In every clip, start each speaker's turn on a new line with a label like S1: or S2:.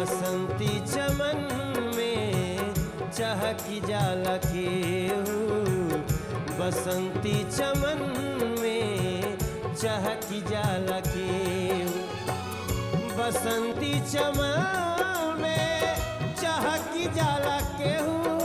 S1: बसंती चमन में चहकी जाला केहू बसंती चमन में चहकी जाला केहू बसंती चमन में चहकी जाला केहू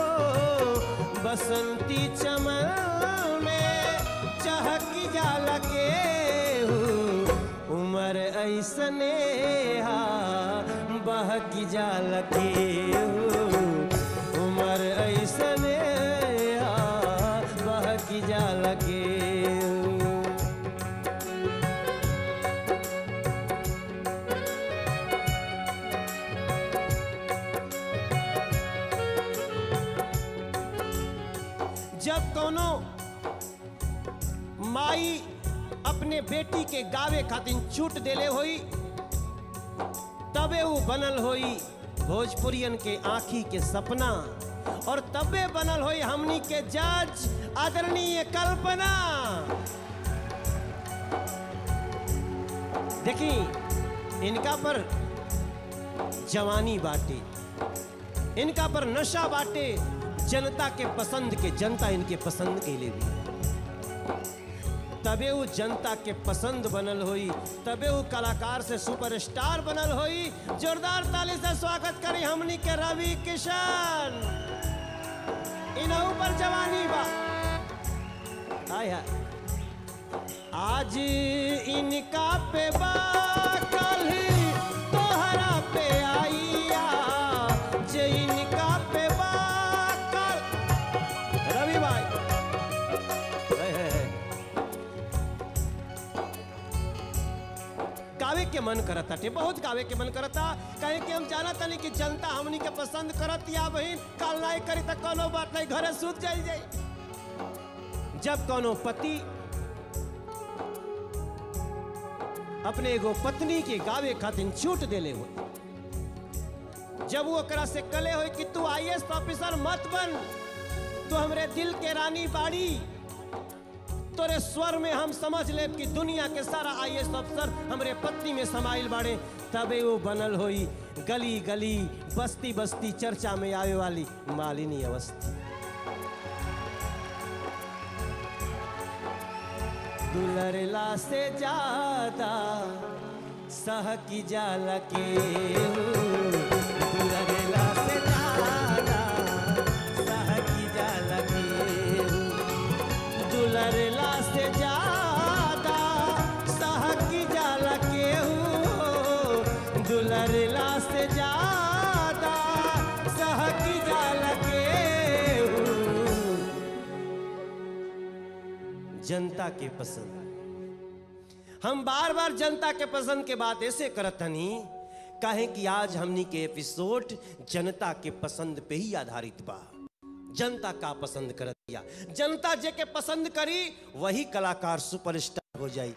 S1: बसंती चमन में चहकी जाला केहू उमर ऐसने हा बहकी जाला केहू उमर ऐसने हा बहकी जाला केहू जब कोनो माई अपने बेटी के गावे खातिर छूट देले होई तबे वो बनल होई भोजपुरियन के आंखी के सपना और तबे बनल होई हमनी के जज आदरणीय कल्पना देखी इनका पर जवानी बाटे इनका पर नशा बाटे जनता के पसंद के जनता इनके पसंद के लिए भी तबे वो जनता के पसंद बनल होई तबे वो कलाकार से सुपरस्टार बनल होई जोरदार ताली से स्वागत करी हमनी के रवि किशन इनहू पर जवानी बा हाय हाय आज इनका पे बा कल तोहरा पे आइया जे इनका पे बा कल रवि भाई है, है, है। गावे के मन करता टे बहुत गावे के मन करता कहे कि हम जाना तनी कि जनता हमनी के पसंद करत या बहिन काल नहीं करी त कोनो बात नहीं घरे सूत जाई जाई जब कोनो पति अपने एगो पत्नी के गावे खातिर छूट देले हो जब वो ओकरा से कले हो कि तू आईएएस ऑफिसर मत बन तू हमरे दिल के रानी बाड़ी तोरे स्वर में हम समझ ले कि दुनिया के सारा आईएएस अफसर हमरे पत्नी में समाइल बाड़े तबे वो बनल होई गली गली बस्ती बस्ती चर्चा में आवे वाली मालिनी अवस्थी दुलरला से ज्यादा सह की जाला के दुलरला से ज्यादा सह की जाला के दुलरला से ज्यादा सहकी जाला केहू दुलरला से ज्यादा सहकी जाला केहू जनता के पसंद हम बार बार जनता के पसंद के बात ऐसे करत हनी काहे कि आज हमनी के एपिसोड जनता के पसंद पे ही आधारित बा जनता का पसंद कर दिया जनता जे के पसंद करी वही कलाकार सुपरस्टार हो जाई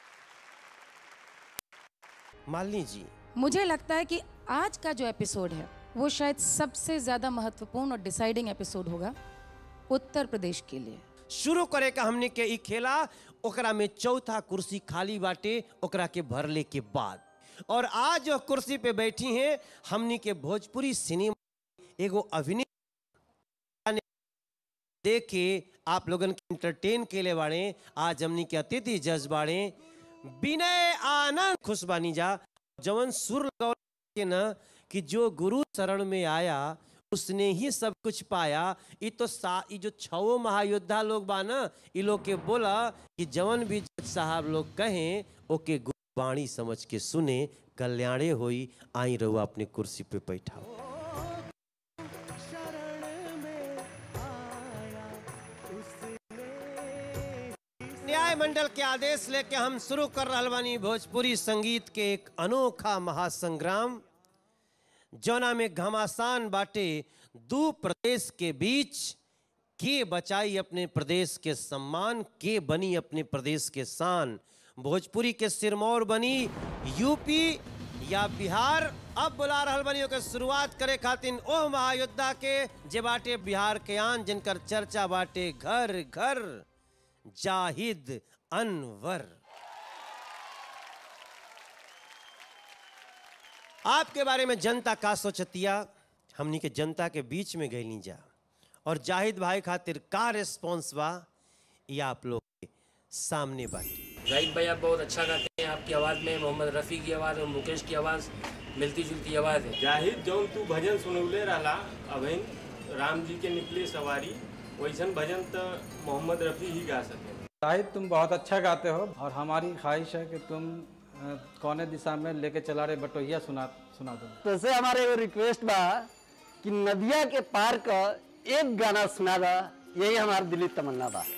S1: मालिनी जी
S2: मुझे लगता है कि आज का जो एपिसोड है वो शायद सबसे ज़्यादा महत्वपूर्ण और डिसाइडिंग एपिसोड होगा उत्तर प्रदेश के लिए
S1: शुरू करे का हमने के ई खेला ओकरा में चौथा कुर्सी खाली बाटे ओकरा के भरले के बाद और आज जो कुर्सी पे बैठी हैं हमनी के भोजपुरी सिनेमा एगो अभिनेता ने देख के आप लोगन के एंटरटेन केले बाड़े आज हमनी के अतिथि जज बाड़े विनय आनंद खुश बानी जा जवन सुर लगावल के न कि जो गुरु शरण में आया उसने ही सब कुछ पाया ये तो सा ये जो छवो महायोद्धा लोग बा ना ये लोग के बोला कि जवन भी जज साहब लोग कहें ओके गुरबाणी समझ के सुने कल्याणे होई आई रहुआ अपने कुर्सी पे बैठा न्याय मंडल के आदेश लेके हम शुरू कर रहल बानी भोजपुरी संगीत के एक अनोखा महासंग्राम जौना में घमासान बाटे दू प्रदेश के बीच के बचाई अपने प्रदेश के सम्मान के बनी अपने प्रदेश के शान भोजपुरी के सिरमौर बनी यूपी या बिहार अब बुला रहल बनी ओकर शुरुआत करे खातिर ओह महायोद्धा के जे बाटे बिहार के आन जिनकर चर्चा बाटे घर घर जाहिद अनवर आपके बारे में जनता का सोचतिया हमनी के जनता के बीच में गईली जा और जाहिद भाई खातिर का रिस्पॉन्स बा ये आप लोग के सामने बाटी
S3: जाहिद भाई आप बहुत अच्छा गाते हैं आपकी आवाज़ में मोहम्मद रफ़ी की आवाज़ और मुकेश की आवाज़ मिलती जुलती आवाज़ है
S4: जाहिद जौन तू भजन सुनौले रहला अभिन राम जी के निकले सवारी वैसन भजन तो मोहम्मद रफ़ी ही गा सके
S5: शाहिद तुम बहुत अच्छा गाते हो और हमारी ख्वाहिश है कि तुम अ, कौने दिशा में लेके चला रहे बटोहिया सुना सुना दो
S6: तो से हमारे एगो रिक्वेस्ट बा कि नदिया के पार का एक गाना सुना दा यही हमार दिली तमन्ना बा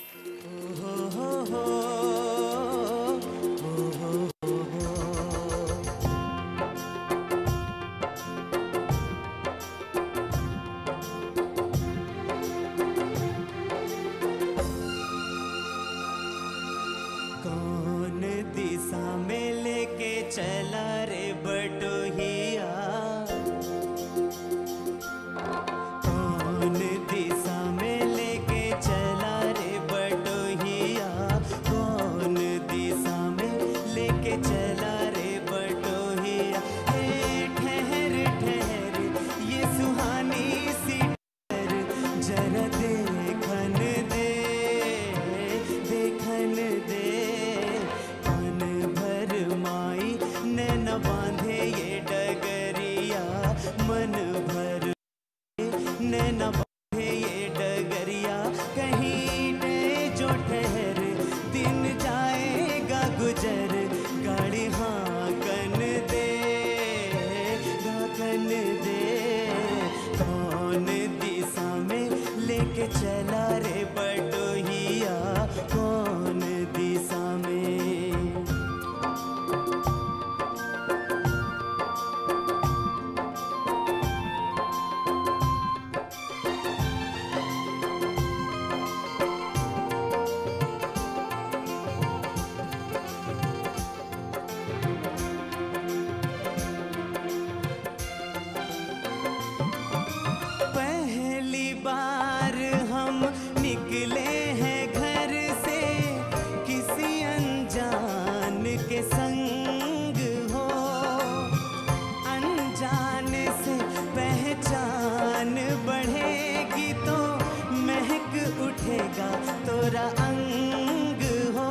S7: कौन दिशा में लेके चला रे बटोहिया कौन दिशा में लेके चला रे बटोहिया कौन दिशा में लेके चला रे बटोहिया हे ठहर ठहर ये सुहानी सी ठहर जरा देखन दे देखन दे कान भर माई नैन बांधे ये डगरिया मन भर नैन बांधे ये डगरिया कहीं ने जो ठहर दिन जाएगा गुजर गाड़ी हाँ कन दे कन दे कौन दिशा में लेके चला रे बटोहिया कौन दिशा में पहली बार हम निकले हैं घर से किसी अनजान के संग हो अनजान से पहचान बढ़ेगी तो महक उठेगा तोरा अंग हो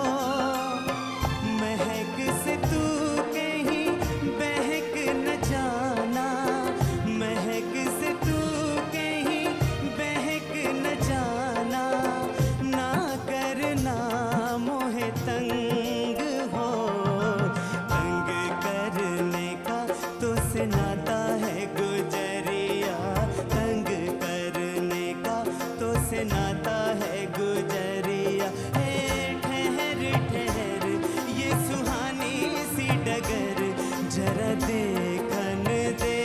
S7: महक से तू कहीं बहक न जाना महक से तू कहीं बहक न जाना ना करना मोहे तंग हो तंग करने का तो से नाता है गुजरिया तंग करने का तो से नाता है गुजरिया हे ठहर ठहर ये सुहानी सी डगर जरा देखन दे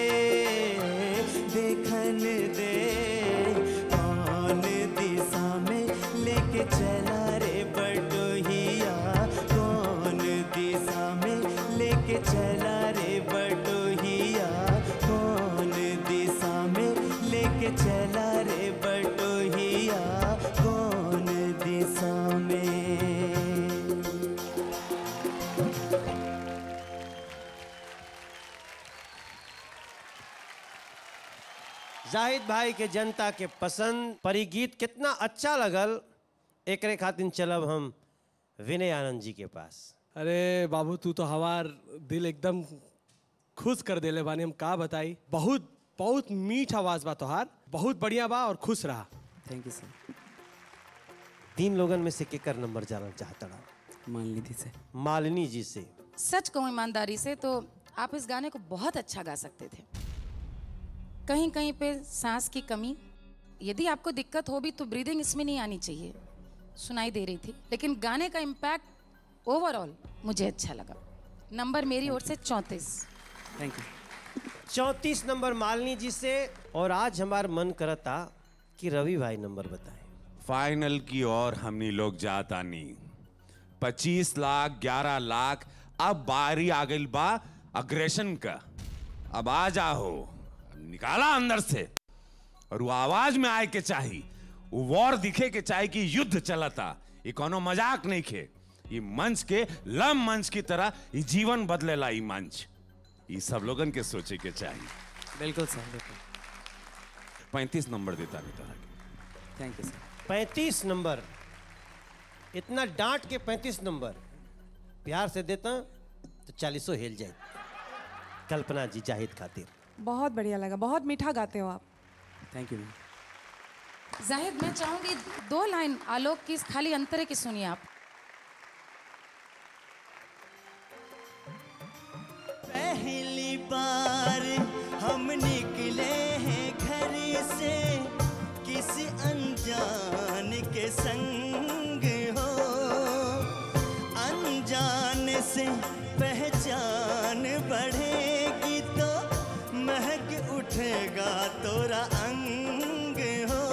S7: देखन दे कौन दिशा में लेके चला रे बटोहिया कौन दिशा में लेके चला रे बटोहिया कौन दिशा में लेके चला रे बटोहिया कौन दिशा में
S1: जाहिद भाई के जनता के पसंद परी गीत कितना अच्छा लगल एकरे खातिर चलब हम विनय आनंद जी के पास
S8: अरे बाबू तू तो हमार दिल एकदम खुश कर देले बानी हम का बताई बहुत बहुत मीठ आवाज बा तोहार बहुत बढ़िया बा और खुश रहा
S7: थैंक यू सर
S1: तीन लोगन में से केकर नंबर जानना चाहता रहा
S7: मान लीजिए सर
S1: मालिनी जी से
S2: सच कहूँ ईमानदारी से तो आप इस गाने को बहुत अच्छा गा सकते थे कहीं कहीं पे सांस की कमी यदि आपको दिक्कत हो भी तो ब्रीदिंग इसमें नहीं आनी चाहिए सुनाई दे रही थी लेकिन गाने का इम्पैक्ट ओवरऑल मुझे अच्छा लगा नंबर मेरी ओर से चौंतीस
S7: थैंक यू
S1: चौंतीस नंबर मालिनी जी से और आज हमार मन करता कि रवि भाई नंबर बताएं
S9: फाइनल की ओर हमनी लोग जाता नहीं पच्चीस लाख ग्यारह लाख अब बारी आ गई बा अग्रेशन का अब आ जाओ निकाला अंदर से और वो आवाज में आए के चाही वो वॉर दिखे के चाहे कि युद्ध चलता ये कोनो मजाक नहीं खे ये मंच के लम मंच की तरह ये जीवन बदलेला ये मंच ये सब लोगन के सोचे के चाहिए
S7: बिल्कुल सर बिल्कुल
S9: पैंतीस नंबर देता नहीं तरह
S7: थैंक यू सर
S1: पैंतीस नंबर इतना डांट के पैंतीस नंबर प्यार से देता तो चालीसों हिल जाए कल्पना जी जाहिद खातिर
S10: बहुत बढ़िया लगा बहुत मीठा गाते हो आप
S7: थैंक यू मैम
S2: जाहिद मैं चाहूंगी दो लाइन आलोक की खाली अंतरे की सुनिए आप
S7: पहली बार हम निकले हैं घर से किसी अनजान के संग हो अनजान से पहचान बढ़ेगी तो महक उठेगा तोरा अंग हो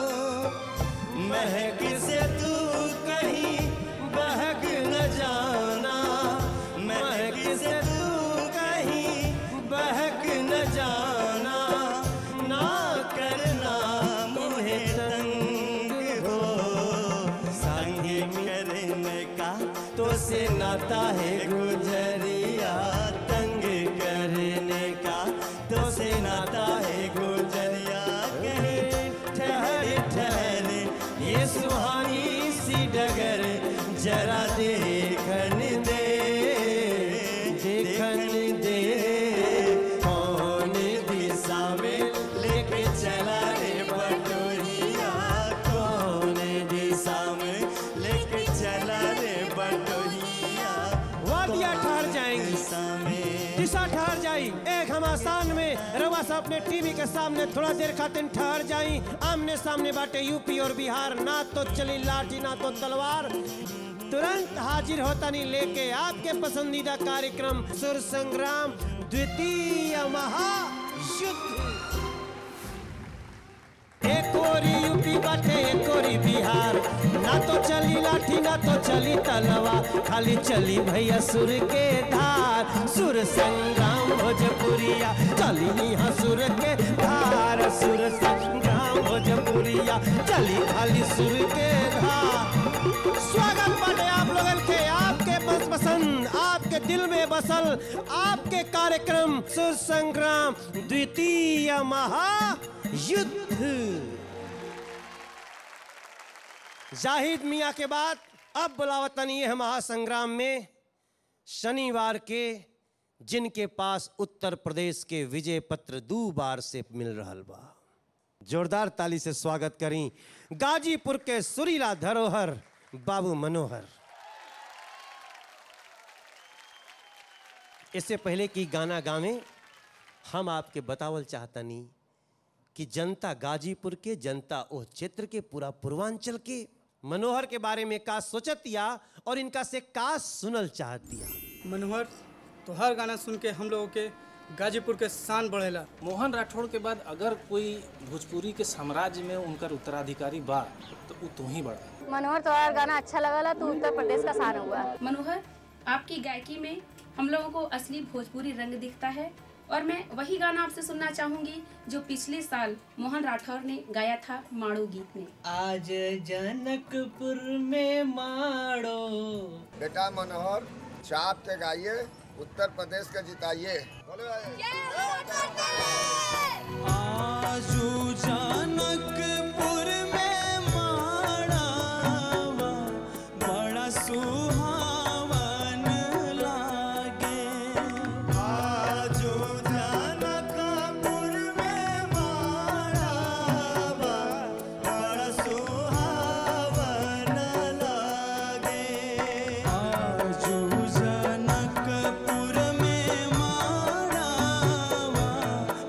S7: महक से तू कहीं बहक न जाना महक से तू कहीं बहक न जाना ना करना मुझे तंग हो संग करने का तो से नाता है गुजरिया तंग करने का तो से नाता है गुजरिया कहीं ठहर ठहर ये सुहानी सी डगर जरा देखन दे देखन दे कौन दिशा में लेके चला रे बटोहिया कौन दिशा में लेके चला रे बटोहिया
S1: वादियाँ ठहर जाएंगी
S7: दिशा में
S1: दिशा ठहर जाई एक हम आसान में रवा साहब अपने टीवी के सामने थोड़ा देर खातिर ठहर जाई आमने सामने बाटे यूपी और बिहार ना तो चली लाठी ना तो तलवार तुरंत हाजिर होता नहीं लेके आपके पसंदीदा कार्यक्रम सुर संग्राम द्वितीय महायुद्ध एक ओरी यूपी बाटे एक ओरी बिहार ना तो चली लाठी ना तो चली तलवा खाली चली भैया सुर के धार सुर संग्राम भोजपुरिया चली यहाँ सुर के धार सुर संग्राम भोजपुरिया चली खाली सुर के धार स्वागत बाटे आप लोगन के आपके बस पसंद आपके दिल में बसल आपके कार्यक्रम सुर संग्राम द्वितीय महायुद्ध जाहिद मियाँ के बाद अब बुलावतनी है महासंग्राम में शनिवार के जिनके पास उत्तर प्रदेश के विजय पत्र दो बार से मिल रहा बा जोरदार ताली से स्वागत करी गाजीपुर के सुरीला धरोहर बाबू मनोहर इससे पहले कि गाना गावे हम आपके बतावल चाहतनी कि जनता गाजीपुर के जनता ओ क्षेत्र के पूरा पूर्वांचल के मनोहर के बारे में का सोचतिया और इनका से का सुनल चाहतिया
S11: मनोहर तो हर गाना सुन के हम लोगों के गाजीपुर के शान बढ़ेला
S12: मोहन राठौड़ के बाद अगर कोई भोजपुरी के साम्राज्य में उनकर उत्तराधिकारी बा तो वो तू ही बड़ा
S13: मनोहर तुम्हारा गाना अच्छा लगला तो उत्तर प्रदेश का शान हुआ
S14: मनोहर आपकी गायकी में हम लोगों को असली भोजपुरी रंग दिखता है और मैं वही गाना आपसे सुनना चाहूंगी जो पिछले साल मोहन राठौर ने गाया था माड़ो गीत में
S7: आज जनकपुर में माड़ो
S15: बेटा मनोहर चाप के गाइए उत्तर प्रदेश के जिताइए
S7: आजू जनकपुर में माड़ावा बड़ा सुहावन लागे आजू जनकपुर में माड़ावा बड़ा सुहावन लागे आजू जनकपुर में माड़ावा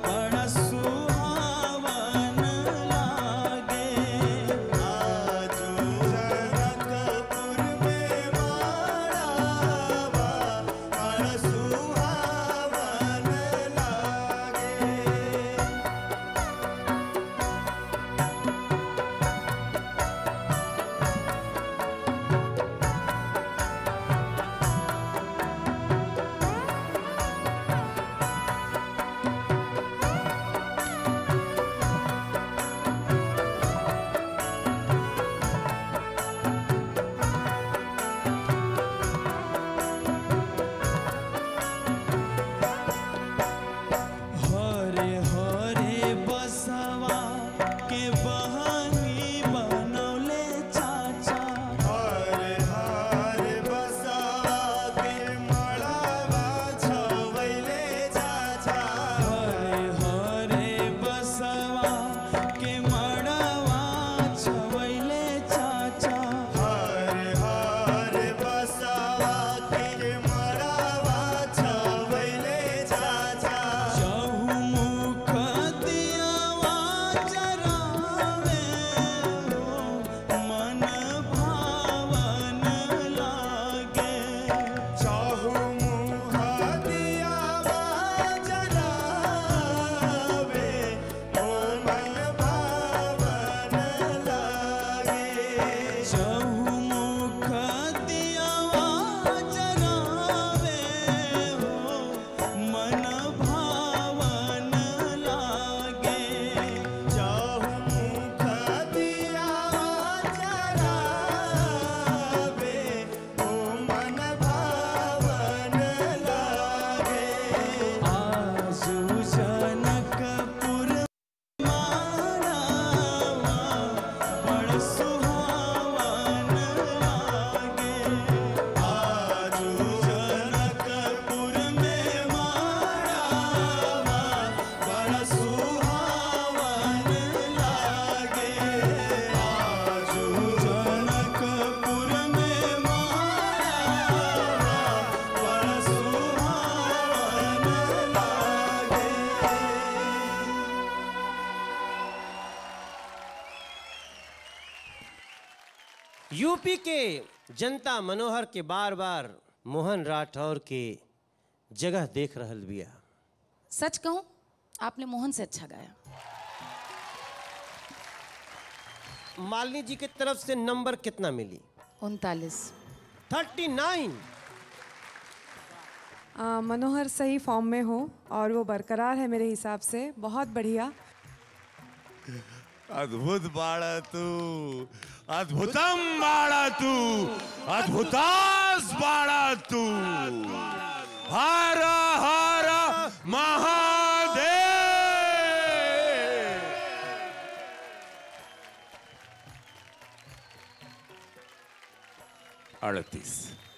S1: यूपी के जनता मनोहर के बार बार मोहन राठौर के जगह देख रहल बिया
S2: सच कहूं आपने मोहन से अच्छा गाया
S1: मालिनी जी की तरफ से नंबर कितना मिली
S2: उनतालीस
S1: थर्टी नाइन
S10: आ, मनोहर सही फॉर्म में हो और वो बरकरार है मेरे हिसाब से बहुत बढ़िया
S9: अद्भुत बाड़ा तू अद्भुतम बाड़ा तू अद्भुतास बाड़ा तू हर हर महादेव अड़तीस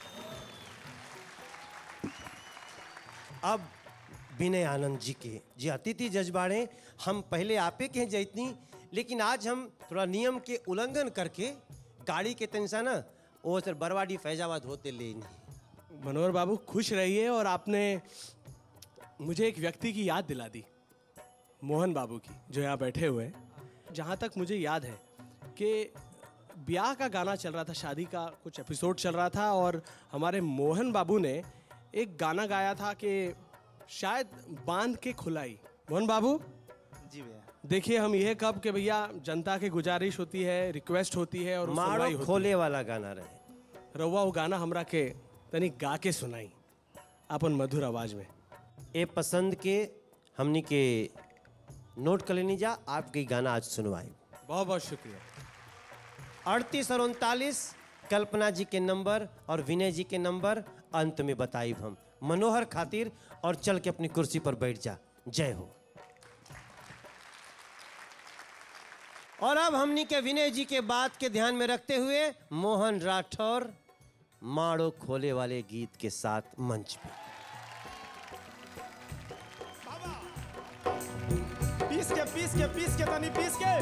S1: अब विनय आनंद जी के जी अतिथि जजबाड़े हम पहले आपे के हैं जैतनी लेकिन आज हम थोड़ा नियम के उल्लंघन करके गाड़ी के तनसा ना वो सर बरवाडी फैजाबाद होते ले
S8: मनोहर बाबू खुश रहिए और आपने मुझे एक व्यक्ति की याद दिला दी मोहन बाबू की जो यहाँ बैठे हुए हैं जहाँ तक मुझे याद है कि ब्याह का गाना चल रहा था शादी का कुछ एपिसोड चल रहा था और हमारे मोहन बाबू ने एक गाना गाया था कि शायद बांध के खुलाई मोहन बाबू
S16: जी भैया
S8: देखिए हम यह कब कि भैया जनता की गुजारिश होती है रिक्वेस्ट होती है और
S1: मारो
S8: सुनवाई होती
S1: खोले
S8: है।
S1: वाला गाना रहे
S8: रउआ वो गाना हमरा के तनी गा के सुनाई अपन मधुर आवाज में
S1: ए पसंद के हमनी के नोट कर लेनी जा आपके गाना आज सुनवाई
S8: बहुत बहुत शुक्रिया
S1: अड़तीस और उनतालीस कल्पना जी के नंबर और विनय जी के नंबर अंत में बताइब हम मनोहर खातिर और चल के अपनी कुर्सी पर बैठ जा जय हो और अब हमनी के विनय जी के बात के ध्यान में रखते हुए मोहन राठौर माड़ो खोले वाले गीत के साथ मंच पे
S7: पीस के पीस के पीस के तनी पीस के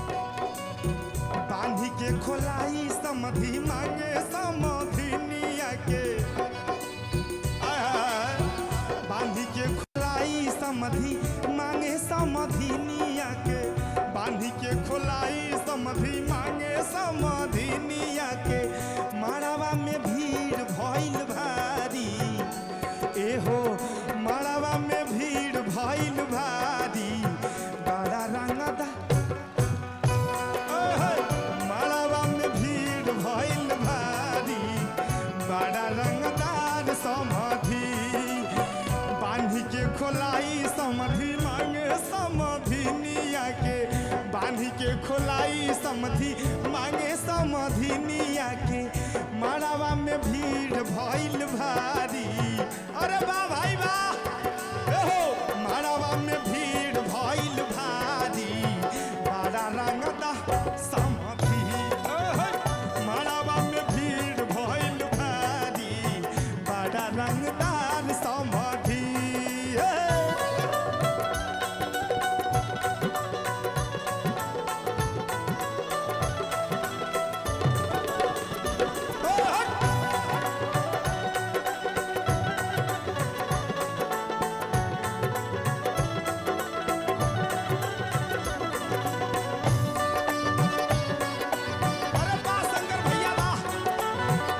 S7: बांधी के खोलाई समधि मांगे समधिनिया के आय हाय। बांधी के खोलाई समधि मांगे समधिनिया के बांधी के खोलाई समधि मांगे समधिनिया के माड़ावा में भीड़ भइल भारी एहो माड़ावा में भीड़ भइल भारी बड़ा रंगदा माड़ावा में भीड़ भइल भारी बड़ा रंगदार समाधि बांधी के खोलाई समाधि मांगे समाधि निया के बांधी के खोलाई समाधि मांगे समाधि निया के माड़ावा में भीड़ भइल भारी अरे वाह भाई वाह एहो माड़ावा में भीड़ भइल भारी बड़ा रंगदा समाधि एहे, माड़ावा में भीड़ भइल भारी बड़ा रंगदार समाधि ए। अरे वाह शंकर भैया वाह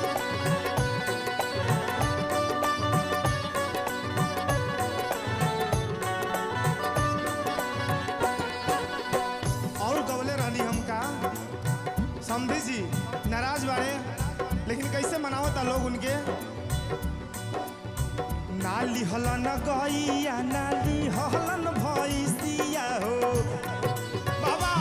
S7: और गवले रहनी हम का समझी जी नाराज बाड़े लेकिन कैसे मनावता लोग उनके नाली हलन गैया नाली हलन भैसिया हो बाबा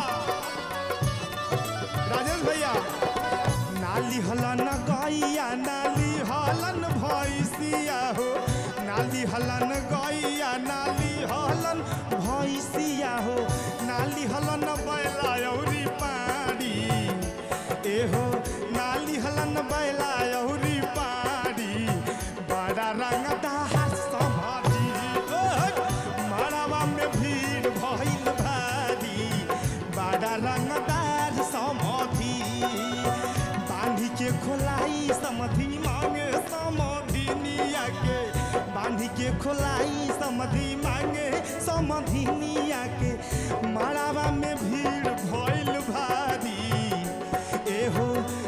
S7: राजेश भैया नाली हलन गैया नाली हलन भैसिया हो नाली हलन गैया नाली हलन भैसिया हो नाली हलन बैला औरी पाड़ी एहो नाली हलन बैला औरी पाड़ी बड़ा रंगदार समाधि ओह, माड़ावा में भीड़ भइल भारी बड़ा रंगदार समाधि बांधी के खोलाई समधि मांगे समधि निया के बांधी के खोलाई समधि मांगे समधि निया के माड़ावा में भीड़ भइल भारी एहो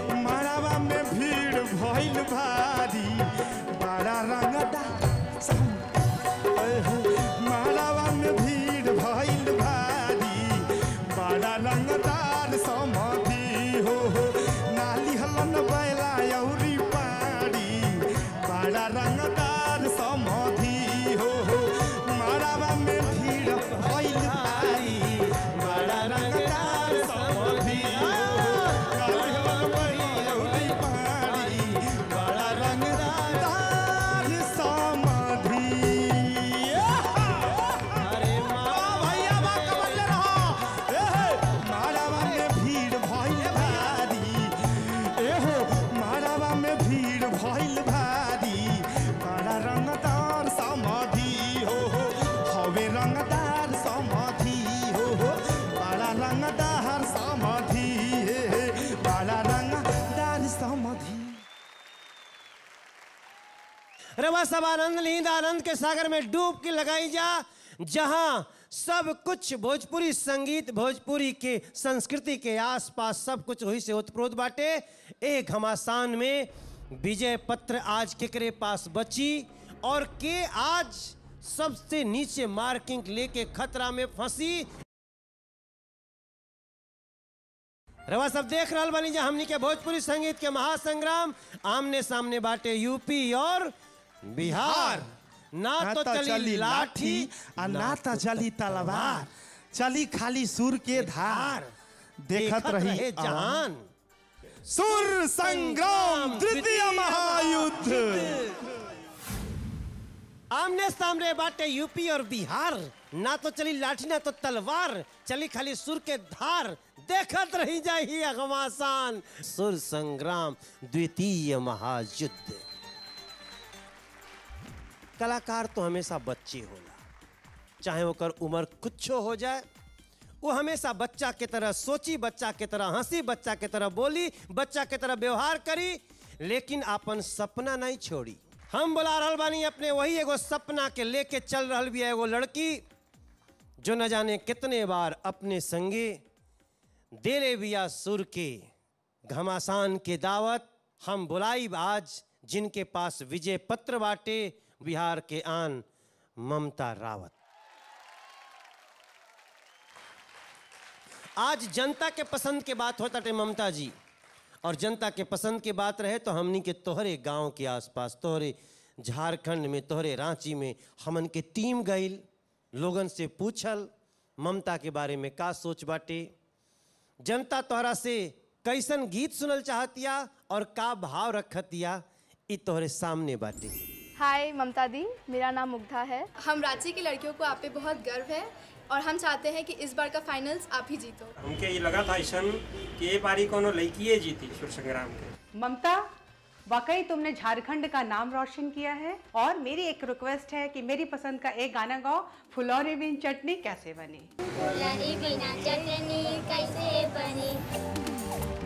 S1: रवा सब आनंद लींद आनंद के सागर में डूब के लगाई जा जहां सब कुछ भोजपुरी संगीत भोजपुरी के संस्कृति के आसपास सब कुछ वही से उत्प्रोत बाटे एक घमासान में विजय पत्र आज केकरे पास बची और के आज सबसे नीचे मार्किंग लेके खतरा में फंसी रवा सब देख रहा बनी जा हमनी के भोजपुरी संगीत के महासंग्राम आमने सामने बाटे यूपी और बिहार ना तो चली लाठी
S16: आ ना तो चली तलवार चली खाली सुर के धार देखत रही
S1: रहे जहान
S16: सुर संग्राम तृतीय महायुद्ध
S1: आमने सामने बाटे यूपी और बिहार ना तो चली लाठी ना तो तलवार चली खाली सुर के धार देखत रही जाही अगमासान सुर संग्राम द्वितीय महायुद्ध कलाकार तो हमेशा बच्चे होला चाहे ओकर उम्र कुछो हो जाए वो हमेशा बच्चा के तरह सोची बच्चा के तरह हंसी बच्चा के तरह बोली बच्चा के तरह व्यवहार करी लेकिन अपन सपना नहीं छोड़ी हम बुला रहल बानी अपने वही एगो सपना के लेके चल रहल भी एगो लड़की जो न जाने कितने बार अपने संगे देले बिया सुर के घमासान के दावत हम बुलाई आज जिनके पास विजय पत्र बाटे बिहार के आन ममता रावत आज जनता के पसंद के बात होता टे ममता जी और जनता के पसंद के बात रहे तो हमनी के तोहरे गांव के आसपास तोहरे झारखंड में तोहरे रांची में हमन के टीम गईल लोगन से पूछल ममता के बारे में का सोच बाटे जनता तोहरा से कैसन गीत सुनल चाहतिया और का भाव रखतिया इ तोहरे सामने बाटे
S17: हाय ममता दी मेरा नाम मुग्धा है हम रांची की लड़कियों को आप पे बहुत गर्व है और हम चाहते हैं कि इस बार का फाइनल्स आप ही जीतो
S4: हमके ये लगा था ऐसा कि ये बारी कोनो लड़किए जीती सुर संग्राम के
S18: ममता वाकई तुमने झारखंड का नाम रोशन किया है और मेरी एक रिक्वेस्ट है कि मेरी पसंद का एक गाना गाओ फुलौरी बिन चटनी कैसे बनी
S19: फुलौरी बिना चटनी कैसे बनी